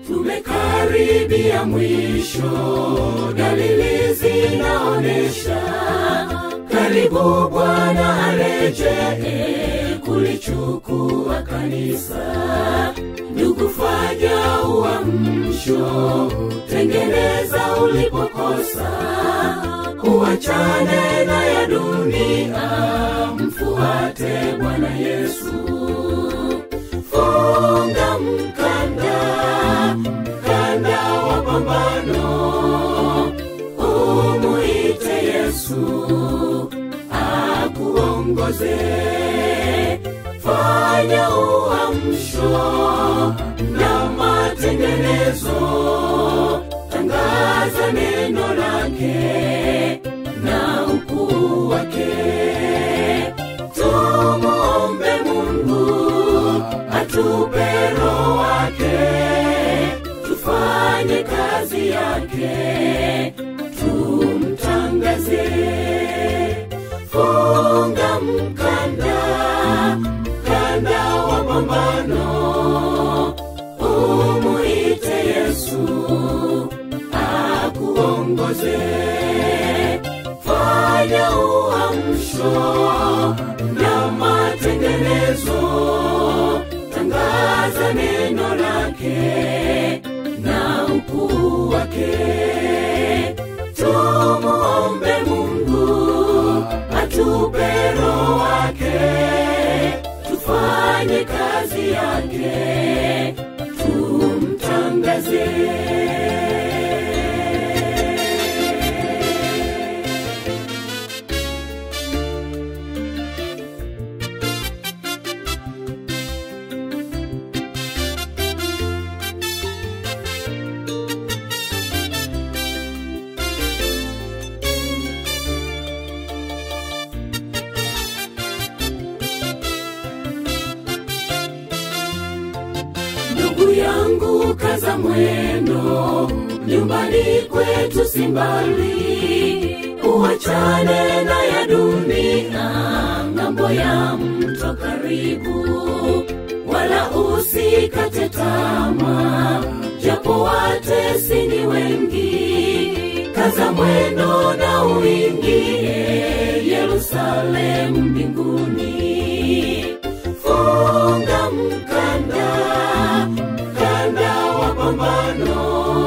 tumekaribia mwisho, dalili zinaonesha karibu Bwana arejee kulichukua kanisa. Ndugu, fanya uamsho, tengeneza ulipokosa, uachane na ya dunia, mfuate Bwana Yesu. Funga mkanda, mkanda wa pambano, umuite Yesu akuongoze. Fanya uamsho na matengenezo, tangaza neno lake na ukuu wake. Tumuombe Mungu atupe roho wake, tufanye kazi yake, tumtangaze. Funga mkanda, mkanda wa pambano, umuite Yesu akuongoze. Fanya uamsho na matengenezo, tangaza neno lake na ukuu wake. Tumuombe Mungu atupe roho wake, tufanye kazi yake, tumtangaze. ndugu yangu kaza mwendo nyumbani kwetu simbali uachane na ya dunia ng'ambo ya mto karibu wala usikate tama japo watesi ni wengi kaza mwendo na uingie yerusalemu mbinguni funga mkanda mkanda wa pambano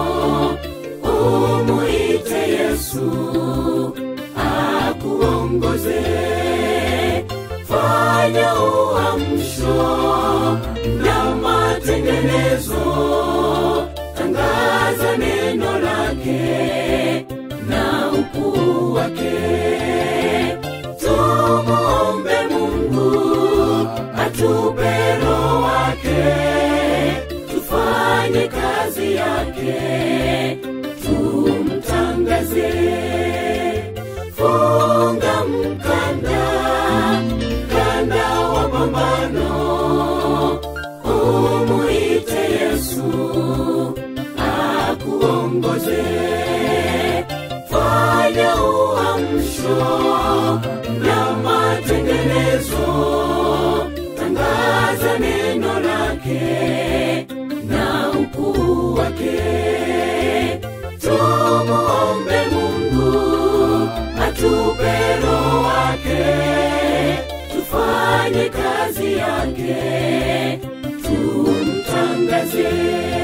umuite yesu akuongoze fanya uamsho na matengenezo tangaza neno lake na ukuu wake tumuombe mungu atupe roho wake tufanye kazi yake tumtangaze funga mkanda mkanda wa pambano umuite yesu akuongoze fanya uamsho na matengenezo tangaza neno lake na ukuu wake tumuombe mungu atupe roho wake tufanye kazi yake tumtangaze